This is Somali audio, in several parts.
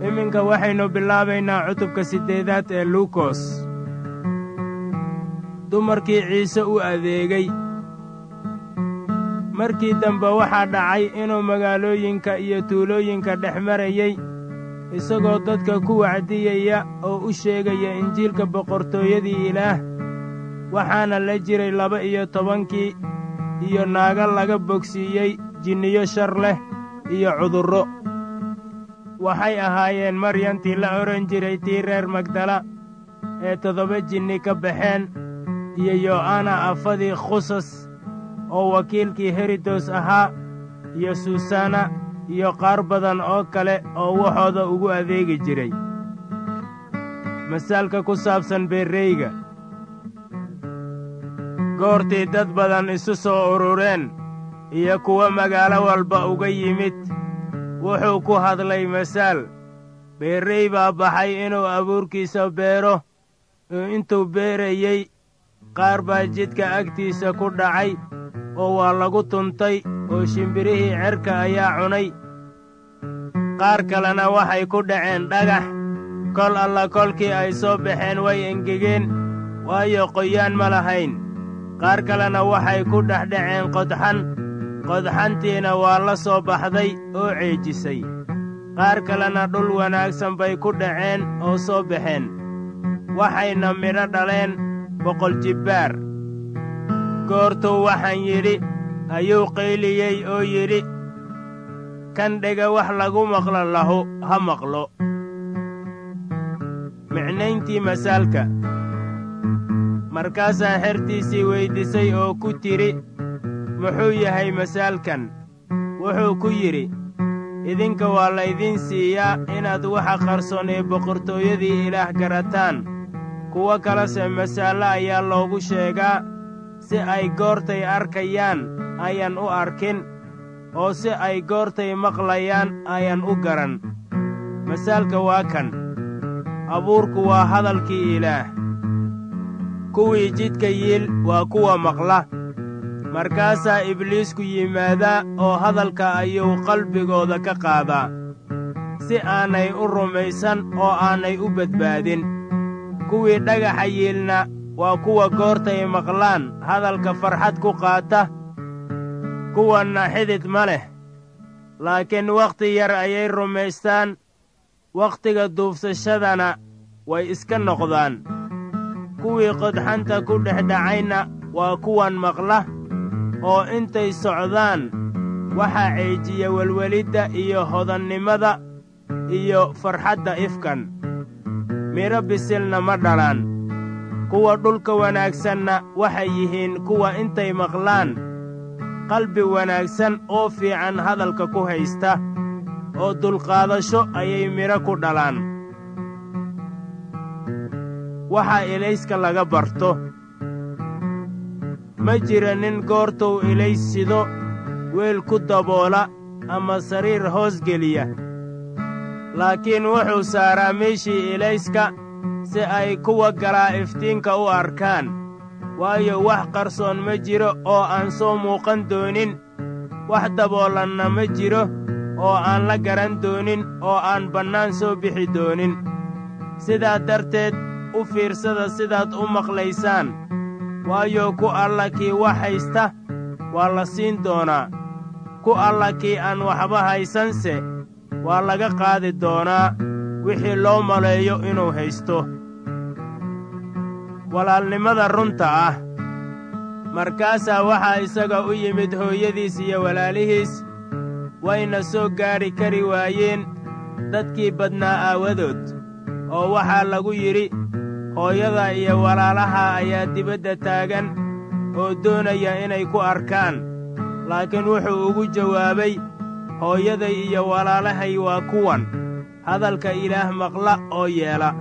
iminka waxaynu bilaabaynaa cutubka siddeedaad ee luukos dumarkii ciise u adeegay markii dambe waxaa dhacay inuu magaalooyinka iyo tuulooyinka dhex marayey isagoo dadka ku wacdiyaya oo u sheegaya injiilka boqortooyadii ilaah waxaana la jiray laba iyo tobankii iyo naago laga bogsiiyey jinniyo shar leh iyo cudurro waxay ahaayeen maryantii la odhan jiray tii reer magdala ee toddoba jinni ka baxeen iyo yo'ana afadii khusas oo wakiilkii herodos ahaa iyo susanna iyo qaar badan oo kale oo waxooda ugu adeegi jiray masaalka ku saabsan beerreyga goortii dad badan isu soo urureen iyo kuwo magaalo walba uga yimid wuxuu ku hadlay masaal beerrey baa baxay inuu abuurkiisa beero oo intuu beerayey qaar baa jidka agtiisa ku dhacay oo waa lagu tuntay oo shimbirihii cerka ayaa cunay qaar kalena waxay ku dhaceen dhagax kol alla kolkii ay soo baxeen way engegeen waayo qoyaan ma lahayn qaar kalena waxay ku dhex dhaceen qodxan qodxantiina waa la soo baxday oo ceejisay qaar kalena dhul wanaagsan bay ku dhaceen oo soo baxeen waxayna midho dhaleen boqol jibbaar goortuu waxaan yidhi ayuu qayliyey oo yidhi kan dhega wax lagu maqlo lahu ha maqlo micnayntii masaalka markaasaa xertiisii weyddiisay oo ku tidhi muxuu yahay masaalkan wuxuu ku yidhi idinka waa laydiin siiyaa inaad waxa qarsoon ee boqortooyadii ilaah garataan kuwo kalese masaallo ayaa loogu sheegaa si ay goortay arkayaan ayan u arkin oo si ay goortay maqlayaan ayan u garan masaalka waa kan abuurku waa hadalkii ilaah kuwii jidka yiil waa kuwa maqla markaasaa ibliisku yimaadaa oo hadalka ayuu qalbigooda ka qaadaa si aanay u rumaysan oo aanay u badbaadin kuwii dhagaxa yiilna waa kuwa goortay maqlaan hadalka farxad ku qaata kuwanna xidid ma leh laakiin wakhti yar ayay rumaystaan wakhtiga duufsashadana way iska noqdaan kuwii qodxanta ku dhex dhacayna waa kuwan maqla oo intay socdaan waxaa ceejiya welwelidda iyo hodannimada iyo farxadda ifkan midho bisilna ma dhalaan kuwa dhulka wanaagsanna waxay yihiin kuwa intay maqlaan qalbi wanaagsan oo fiican hadalka ku haysta oo dulqaadasho ayay midho ku dhalaan waxaa ilayska laga barto ma jira nin goortuu ilays sido weel ku daboola ama sariir hoos geliya laakiin wuxuu saaraa meeshii ilayska si ay kuwa galaa iftiinka u arkaan waayo wax qarsoon ma jiro oo aan soo muuqan doonin wax daboolanna ma jiro oo aan la garan doonin oo aan bannaan soo bixi doonin sidaa darteed u fiirsada sidaad u maqlaysaan waayo ku alla kii wax haysta waa la siin doonaa ku alla kii aan waxba haysanse waa laga qaadi doonaa wixii loo maleeyo inuu haysto walaalnimada runta ah markaasaa waxaa isaga u yimid hooyadiis iyo walaalihiis wayna soo gaadhi kari waayeen dadkii badnaa aawadood oo waxaa lagu yidhi hooyada iyo walaalaha ayaa dibadda taagan oo doonaya inay ku arkaan laakiin wuxuu ugu jawaabay hooyaday iyo walaalahay waa kuwan hadalka ilaah maqla oo yeela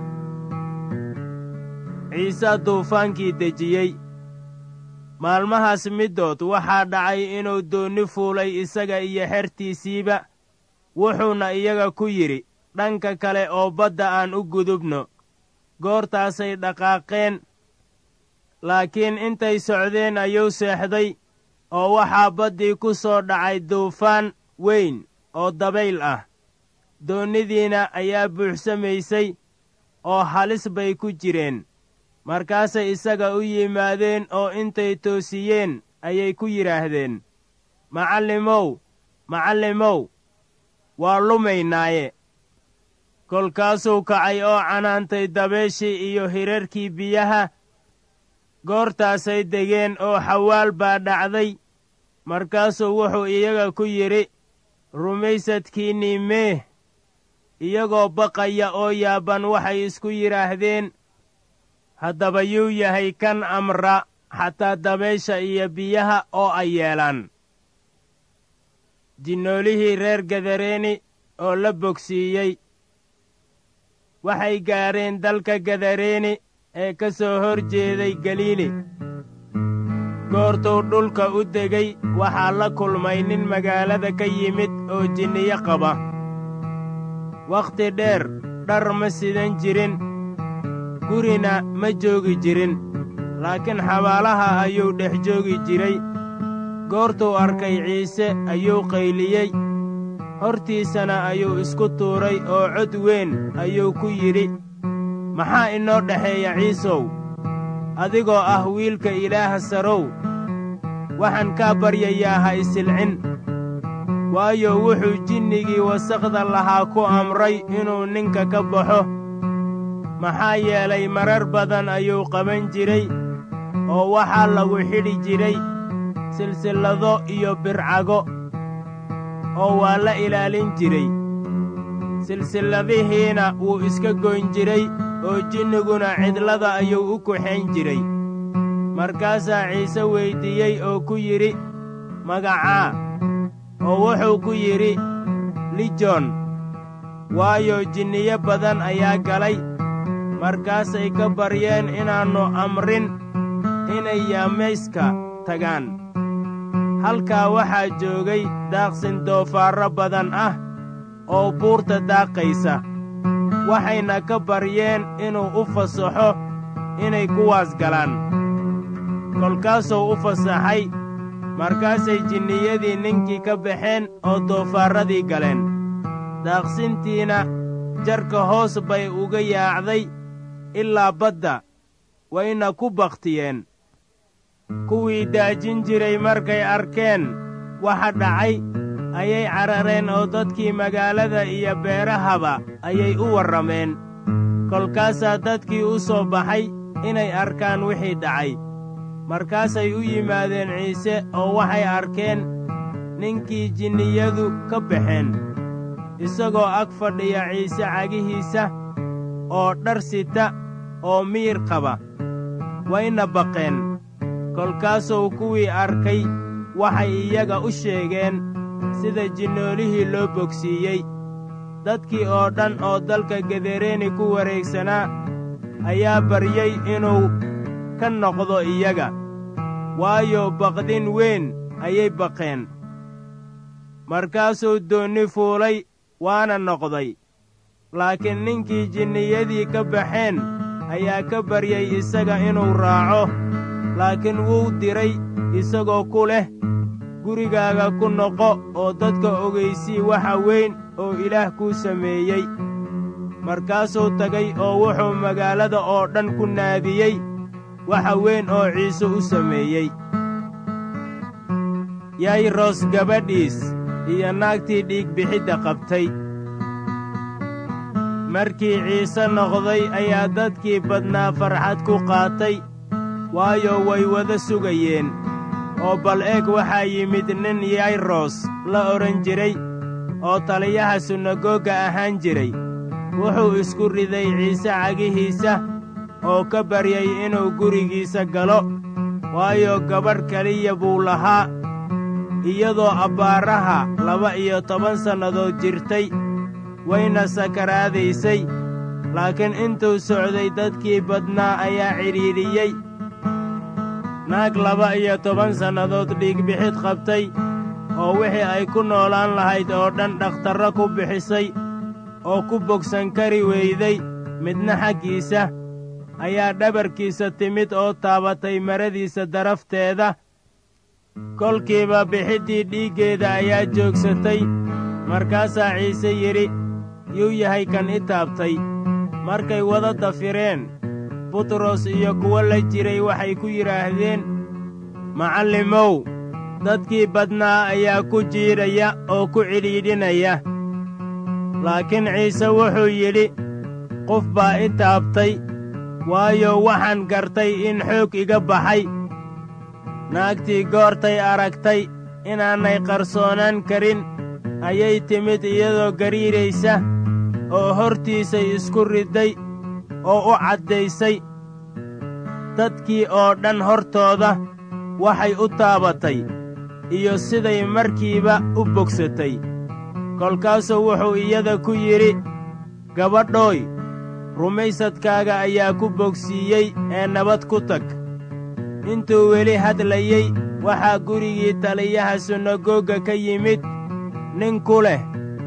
ciise duufaankii dejiyey maalmahaas middood waxaa dhacay inuu doonni fuulay isaga iyo xertiisiiba wuxuuna iyaga ku yidhi dhanka kale oo badda aan u gudubno goortaasay dhaqaaqeen laakiin intay socdeen ayuu seexday oo waxaa baddii ku soo dhacay duufaan weyn oo dabayl ah doonnidiina ayaa buuxsamaysay oo halis bay ku jireen markaasay isaga u yimaadeen oo intay toosiyeen ayay ku yidhaahdeen macallimow macallimow waa lumaynaaye kolkaasuu kacay oo canaantay dabeeshii iyo hirarkii biyaha goortaasay degeen oo xawaal baa dhacday markaasuu wuxuu iyaga ku yidhi rumaysadkiinnii meeh iyagoo baqaya oo yaabban waxay isku yidhaahdeen haddaba yuu yahay kan amra xataa dabeesha iyo biyaha oo ay yeelaan jinnoolihii reer gadareeni oo la bogsiiyey waxay gaadheen dalka gadareeni ee ka soo hor jeeday galiili goortuu dhulka u degay waxaa la kulmay nin magaalada ka yimid oo jinniyo qaba wakhti dheer dhar ma sidan jirin gurina ma joogi jirin laakiin xabaalaha ayuu dhex joogi jiray goortuu arkay ciise ayuu qayliyey hortiisana ayuu isku tuuray oo cod weyn ayuu ku yidhi maxaa inoo dhexeeya ciisow adigoo ah wiilka ilaaha sarow waxaan kaa baryayaa ha isilcin waayo wuxuu jinnigii wasakhda lahaa ku amray inuu ninka ka baxo maxaa yeelay marar badan ayuu qaban jiray oo waxaa lagu xidhi jiray silsillado iyo bircago oo waa la ilaalin jiray silsilladihiina wuu iska goyn jiray oo jinniguna cidlada ayuu u kuxayn jiray markaasaa ciise weyddiiyey oo ku yidhi magacaa oo wuxuu ku yidhi lijon waayo jinniyo badan ayaa galay markaasay ka baryeen inaannu amrin inay yaamayska tagaan halkaa waxaa joogay daaqsin doofaarro badan ah oo buurta daaqaysa waxayna ka baryeen inuu u fasaxo inay kuwaas galaan kolkaasuu u fasaxay markaasay jinniyadii ninkii ka baxeen oo doofaarradii galeen daaqsintiina jarka hoos bay uga yaacday ilaa badda wayna ku bakhtiyeen kuwii daajin jiray markay arkeen waxa dhacay ayay carareen oo dadkii magaalada iyo beerahaba ayay u warrameen kolkaasaa dadkii u soo baxay inay arkaan wixii dhacay markaasay u yimaadeen ciise oo waxay arkeen ninkii jinniyadu ka baxeen isagoo ag fadhiya ciise cagihiisa oo dhar sita oo miyir qaba wayna baqeen kolkaasuu kuwii arkay waxay iyaga u sheegeen sida jinnoolihii loo bogsiiyey dadkii oo dhan oo dalka gedereeni ku wareegsanaa ayaa baryey inuu ka noqdo iyaga waayo baqdin weyn ayay baqeen markaasuu doonni fuulay waana noqday laakiin ninkii jinniyadii ka baxeen ayaa ka baryey isaga inuu raaco laakiin wuu diray isagoo ku leh gurigaaga ku noqo oo dadka ogaysii waxa weyn oo ilaah kuu sameeyey markaasuu tagay oo wuxuu magaalada oo dhan ku naadiyey waxa weyn oo ciise u sameeyey yayros gabadhiis iyo naagtii dhiigbixidda qabtay markii ciise noqday ayaa dadkii badnaa farxad ku qaatay waayo way wada sugayeen oo bal eeg waxaa yimid nin yayros la odhan jiray oo taliyaha sunagoga ahaan jiray wuxuu isku riday ciise cagihiisa oo ka baryay inuu gurigiisa galo waayo gabadh keliya buu lahaa iyadoo abbaaraha laba iyo toban sannadood jirtay wayna sakaraadaysay laakiin intuu socday dadkii badnaa ayaa cidhiidhiyey naag laba iyo toban sannadood dhiigbixid qabtay oo wixii ay ku noolaan lahayd oo dhan dhakhtarro ku bixisay oo ku bogsan kari weyday midna xaggiisa ayaa dhabarkiisa timid oo taabatay maradiisa darafteeda kolkiiba bixiddii dhiiggeeda ayaa joogsatay markaasaa ciise yidhi yuu yahay kan i taabtay markay wada dafireen butros iyo kuwo la jiray waxay ku yidhaahdeen macallimow dadkii badnaa ayaa ku jiidhaya oo ku cidhiidhinaya laakiin ciise wuxuu yidhi qof baa i taabtay waayo waxaan gartay in xoog iga baxay naagtii goortay aragtay inaanay qarsoonaan karin ayay timid iyadoo gariiraysa oo hortiisay isku ridday oo u caddaysay dadkii oo dhan hortooda waxay u taabatay iyo siday markiiba u bogsatay kolkaasuu wuxuu iyada ku yidhi gabadhooy rumaysadkaaga ayaa ku bogsiiyey ee nabad ku tag intuu weli hadlayey waxaa gurigii taliyaha sunagoga ka yimid nin ku leh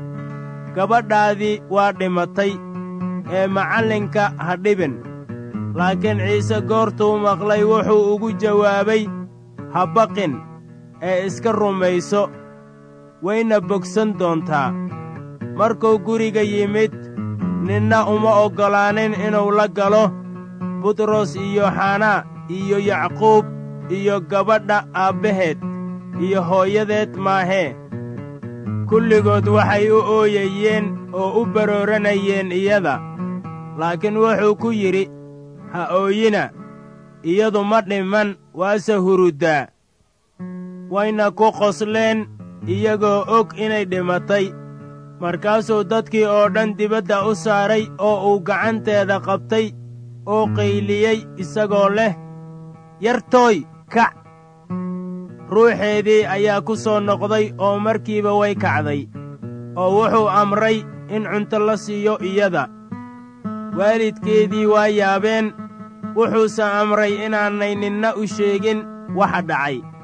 gabadhaadii waa dhimatay ee macallinka ha dhibin laakiin ciise goortuu maqlay wuxuu ugu jawaabay ha baqin ee iska rumayso wayna bogsan doontaa markuu guriga yimid ninna uma oggolaanin inuu la galo butros iyo xanaa iyo yacquub iyo gabadha aabbaheed iyo hooyadeed maahee kulligood waxay u ooyayeen oo u barooranayeen iyada laakiin wuxuu ku yidhi ha ooyina iyadu ma dhiman waase huruddaa wayna ku qosleen iyagoo og inay dhimatay markaasuu dadkii oo dhan dibadda u saaray oo uu gacanteeda qabtay oo qayliyey isagoo leh yartooy kac ruuxeedii ayaa ku soo noqday oo markiiba way kacday oo wuxuu amray in cunto la siiyo iyada waalidkeedii waa yaabeen wuxuuse amray inaanay ninna u sheegin waxa dhacay